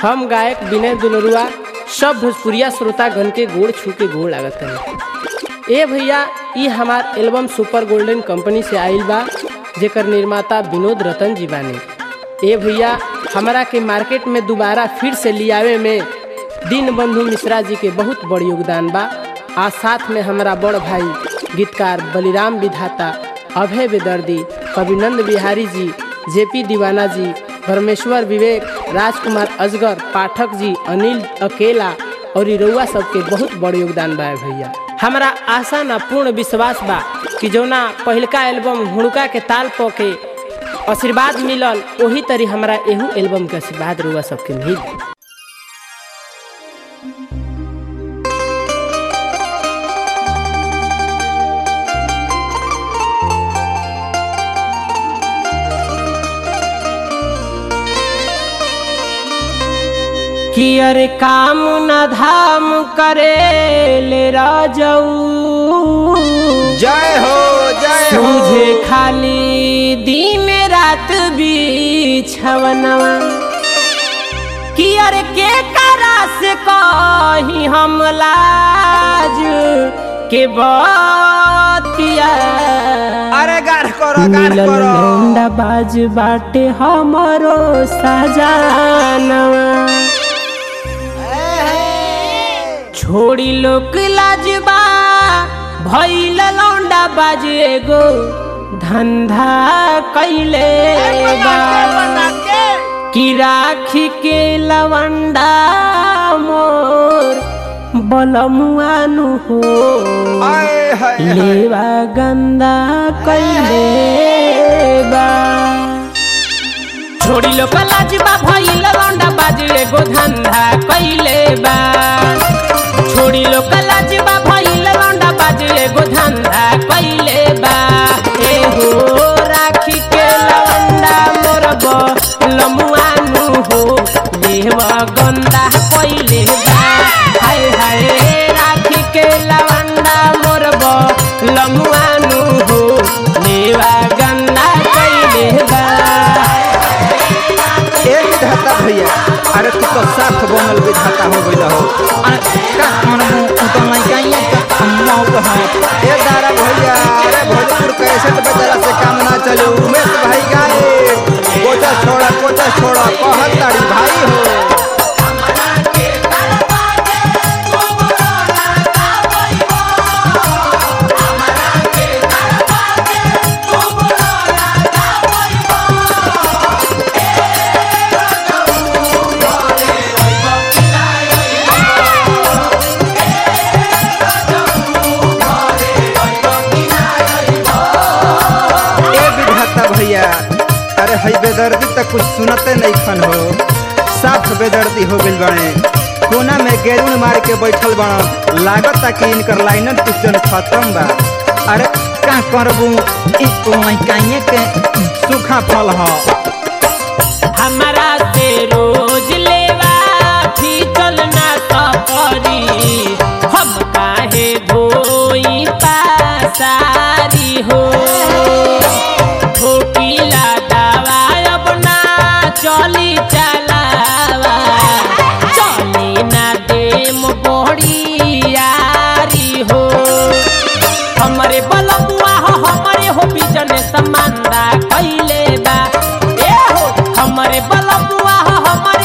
हम गायक विनय दुलरुआ सब भोजपुरिया श्रोतागण के गोड़ छू के गोड़ लागत है ए भैया ई हमार एल्बम सुपर गोल्डन कंपनी से आइल बा जेकर निर्माता विनोद रतन जी बानी ए भैया हमरा के मार्केट में दोबारा फिर से लियावे में दीन बंधु मिश्रा जी के बहुत बड़ योगदान बा आ साथ में हमारा बड़ भाई गीतकार बलिराम विधाता अभय बेदर्दी कविनंद बिहारी जी जेपी दीवाना जी परमेश्वर विवेक राजकुमार अजगर पाठक जी अनिल अकेला और ई रउआ सबके बहुत बड़ योगदान बा भैया हमारा आशा ना पूर्ण विश्वास बा कि जौना पहिलका एल्बम हुड़का के ताल प के आशीर्वाद मिलल वही तरी हमारा एहू एल्बम के आशीर्वाद रउआ सबके मिली कि अरे काम न धाम करे ले राजऊ जय हो जय हो सूझे खाली दिन रात बिछवनवा कि अरे के करा से कही हम लाज के बतिया अरे गाढ़ करो गाढ़ मिलल करो लौंडा बाज बाटे हमरो सजानवा छोड़ी लोक लाजबा भइल लौंडा बाज एगो धंधा कैले बा कि राखी के लवंडा मोर बलमुआनु हो आए हाय हाय लेवा गंदा कैले बा छोड़ी लोक लाजबा भइल लौंडा बाज एगो धंधा कैले बा छोड़ी लोक लाजबा भइल लौंडा बाज एगो धंधा कैले बा ए हो राखी के लौंडा मोर लमुआनु हो लेवा गंदा कैले बा हाय हाय राखी के लवंडा मोर लमुआनु हो लेवा गंदा कैले बा ए विधाता भैया अरे तू तो साफ बनल विधाता हो गइल हो अरे का मन तू तो नहीं कहीं का मौत हो ए दारा भैया अरे भोजपुर कैसे तो बेचारा से काम ना चले उमेश भाई गाए कोचा छोड़ा कोचा छोड़ा कहत ताड़ी भाई हो ए विधाता भैया अरे हई बेदर्दी तक कुछ सुनते नहीं खन हो साफ बेदर्दी हो गइल बाड़े कोना में गेरुन मार के बैठल बाड़ लागता कि इनकर लाइनन पिस्टन खत्म बा अरे का करबू ई तो काहे के सूखा फल ह हमारा से रोज लेवा भी चलना सफरी हम काहे धोई पासारी हो ठोकीला दवा अब ना चली चलावा चली ना देम बड़ी यारी हो हमरे बलमुआ हो हमरे हो बिजने समानदा कैले बा ए हो हमरे बलमुआ हो हमरे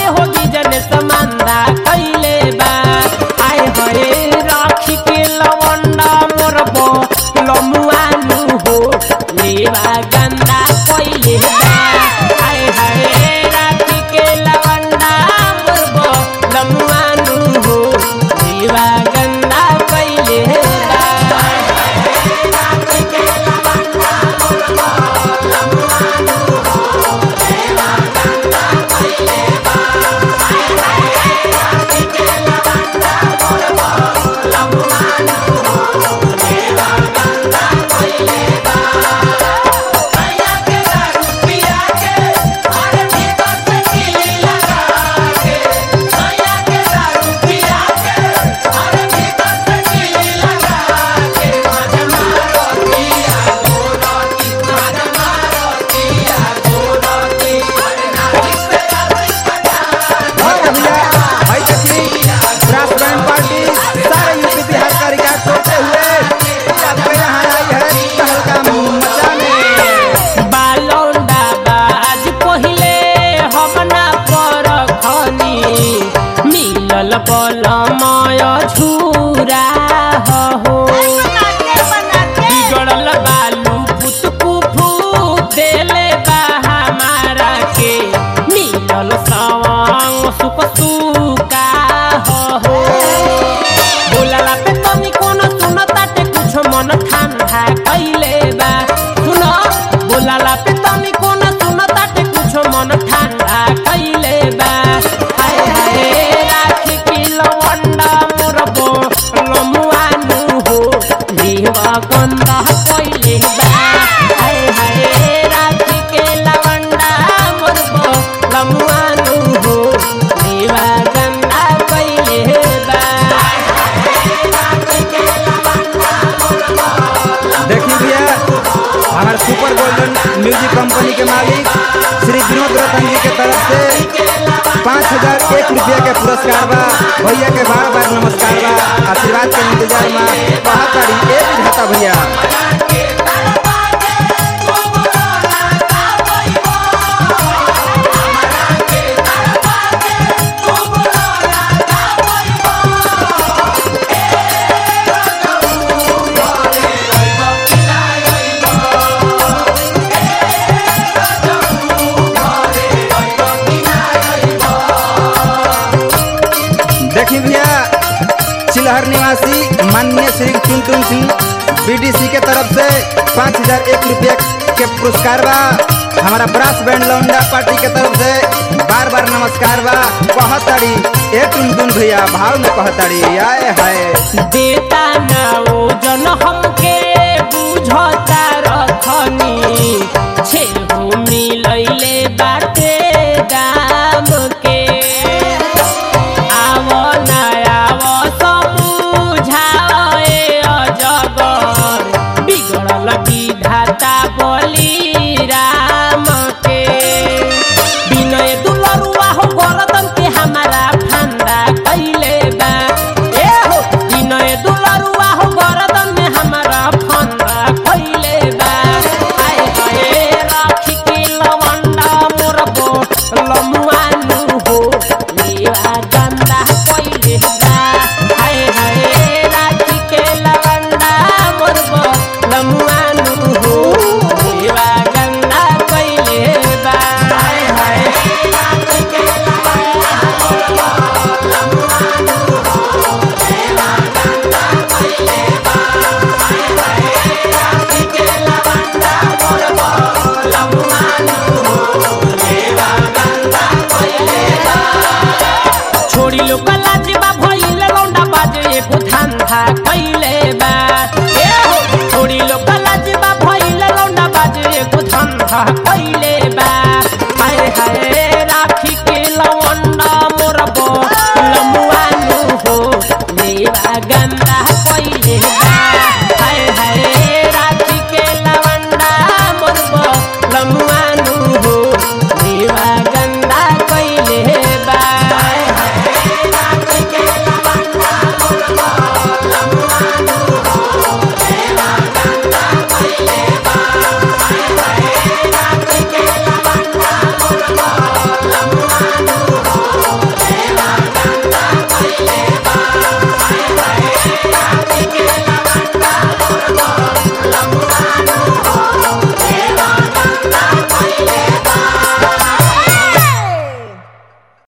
अंक सूका हो बोलला पे तनी कोनो सुन ताटे कुछ मन ठंडा कइले बा सुन बोलला पे तनी कोनो सुन ताटे कुछ मन ठंडा कइले बा हाय हाय राखी की लवंडा मोरबो लमुआनु हो जीवा गंदा कइले बा हाय हाय राखी के लवंडा मोरबो लमुआनु हो जीवा गंदा कइले बा देखी भैया हमारे सुपर गोल्डन म्यूजिक कंपनी के मालिक श्री विनोद रतन जी के तरफ से पाँच हजार एक रुपया के पुरस्कार बा भैया के बार बार नमस्कार बा आशीर्वाद के इंतजार में बहुत सारी एक घाटा भैया देखी भैया चिलहर निवासी माननीय श्री टुनटुन सिंह बीडीसी के तरफ से पाँच हजार एक रुपया के पुरस्कार बा हमारा ब्रास बैंड लौंडा पार्टी के तरफ से बार बार नमस्कार बा कहताड़ी ए टुनटुन भैया भाव में कहताड़ी आए हाय देता ना ओ जन हमके बुझता रखनी छेहू मिलैले बाटे दाम के आव ना आव समझाओ ए अजगर बिगड़ल विधाता बलि राम के विनय दुलरुआ हो गरदन के हमारा फंदा कैले बा ए हो विनय दुलरुआ हो गरदन में हमारा फंदा कैले बा आए हाय राखी के लवंडा मोरबो लमुआनु हो लेवा गंदा कैले बा हाय हाय राखी के लवंडा मोरबो लमुआनु हो लेवा गंदा कैले बा हाय हाय राखी के लवंडा मोरबो लमुआनु हो लेवा गंदा कैले बा हाय हाय राखी के लवंडा मोरबो लमुआनु हो लेवा गंदा कैले बा छोड़ी लोग लाजबा भइल लौंडा बाजे एगो